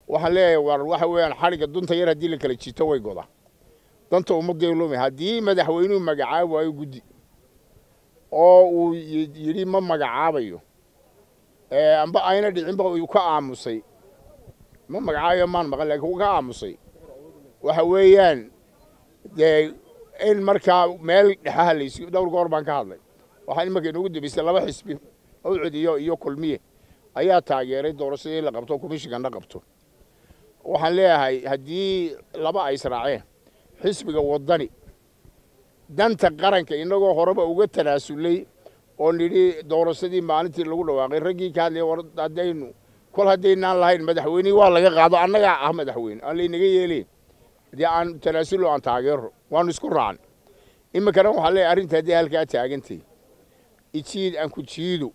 waxaan leeyahay war waxa weeyaan xadhigga dunta yar haddii la kala jito way godaa danta ummadday lumay haddii madaxweynuhu magacaabi waayo guddi oo uu yidhi ma magacaabayo amba ayna dhicinba uu ka aamusay ma magacaabayo maan maqan laakiin uu ka aamusay waxa weeyaan dee in markaa meel dhexaha laysi dhowr goor baan ka hadlay waxaa imanka inoogu dambaysay laba xisbi awcud iyo iyo kulmiye ayaa taageeray doorashadii in la qabto komishiganna qabto waxaan leeyahay haddii laba ay israaceen xisbiga waddani danta qaranka innagoo horeba uga tanaasulay oo nidhi doorashadii maalintii lagu dhawaaqay raggii ka hadlaya war haddaynu kol haddaynaan lahayn madaxweynihii waa laga qaado annagaa ah madaxweyne aan laynaga yeelayn haddii aan tanaasulo aan taageero waanu isku raacnay iminkana waxaan leeyahay arrinta haddii halkaa taagantay ijiid aan ku jiido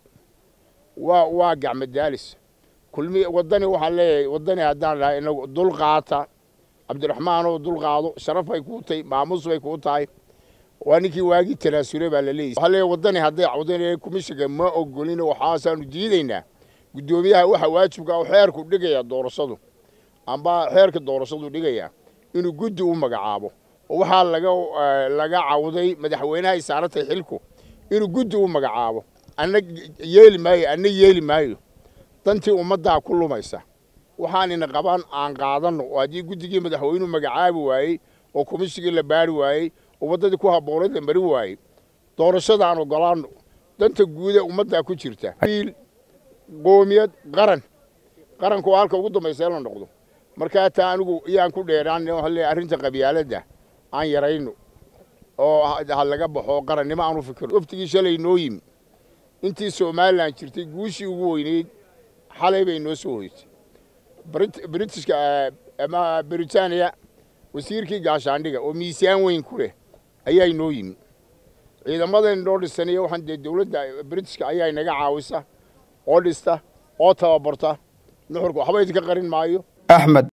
waa waa gacmadaalis kulmi waddani waxaan leeyahay waddani haddaan dhahay inagu dul qaata cabdiraxmaanoo dul qaado sharaf bay kuu tahay maamuus bay kuu tahay waa ninkii waagii tanaasulay baa la leeyahy waxaa leeyahay waddani hadday cawdanayeen komishiga ma ogolin waxaasaanu diidaynaa guddoomiyaha waxa waajibka oo xeerku dhigaya doorashadu amba xeerka doorashadu dhigaya inuu guddi u magacaabo oo waxaa laga laga cawday madaxweynaha ay saarantahay xilku inuu guddi u magacaabo anna yeeli maayo anna yeeli maayo dantii ummaddaa ku lumaysa waxaanina qaban aan qaadanno oo haddii guddigii madaxweynuhu magacaabi waayey oo komishigii la baari waayey oo waddadii ku habboonayd la mari waayey doorashada aan ogolaanno danta guude ummaddaa ku jirta wiil qoomiyad qaran qaranku waa halka ugu dambaysa in la noqdo markaa taa anigu iyaan ku dheeraan waxaan leeyahay arrinta qabyaaladda aan yarayno oo ha laga baxo qarannimo aan u fikirno waftigii shalay noo yimi intii somalilan jirtay guushii ugu weyneyd xalay bay noo soo hoysay britishka ama britaniya wasiirkii gaashaandhiga oo miisaan weyn ku leh ayaa inoo yimi ciidamadan noo dhisaniyo waxaan dee dowladda britishka ayaa inaga caawisa oo dhista oo tababarta nuxurka waxba idinka qarin maayo axmed